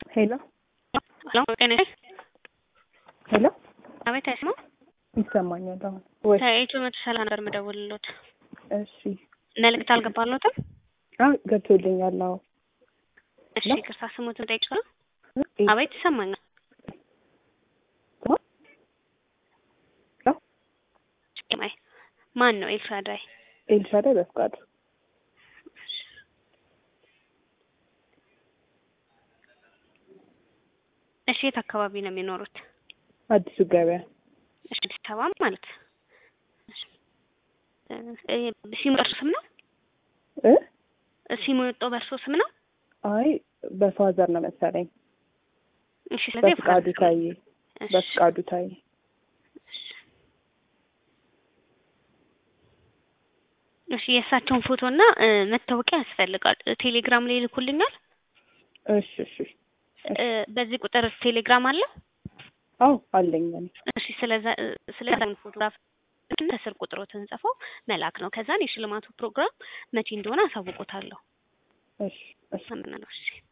ሄሎ ሄሎ ጤና ሄሎ አቤት አይስማ ይሰማኛል አሁን ወይ ከኢትዮ መቶ ሰላሳ ነበር የምደውልሎት እሺ መልዕክት አልገባሎትም አዎ ገብቶልኛል አዎ እሺ ነው? ይቅርታ ስሙትን ጠይቅሻል እ- አቤት ይሰማኛል ማ- ሄሎ ማይ ማን ነው ኤልሻዳይ ኤልሻዳይ በፍቃዱ እሺ የት አካባቢ ነው የሚኖሩት አዲሱ ገበያ እሺ አዲስ አበባ ማለት እሺ እ ሲሙ በእርሶ ስም ነው እ ሲሙ የወጣው በእርሶ ስም ነው አይ በፋዘር ነው መሰለኝ እሺ ስለዚህ በፍቃዱ የፋዘር ታዬ እሺ፣ በፍቃዱ ታዬ እሺ። እሺ የእሳቸውን ፎቶ እና እ መታወቂያ ያስፈልጋል እ ቴሌግራም ላይ ይልኩልኛል እሺ እሺ እ በዚህ ቁጥር ቴሌግራም አለ አዎ አለኝ እኔ እሺ ስለዛ እ ስለዛ ፎቶግራፍ ከስር ቁጥሮትን ጽፈው መላክ ነው ከዛን የሽልማቱ ፕሮግራም መቼ እንደሆነ አሳውቆታለሁ እሺ እሺ አምናለሁ እሺ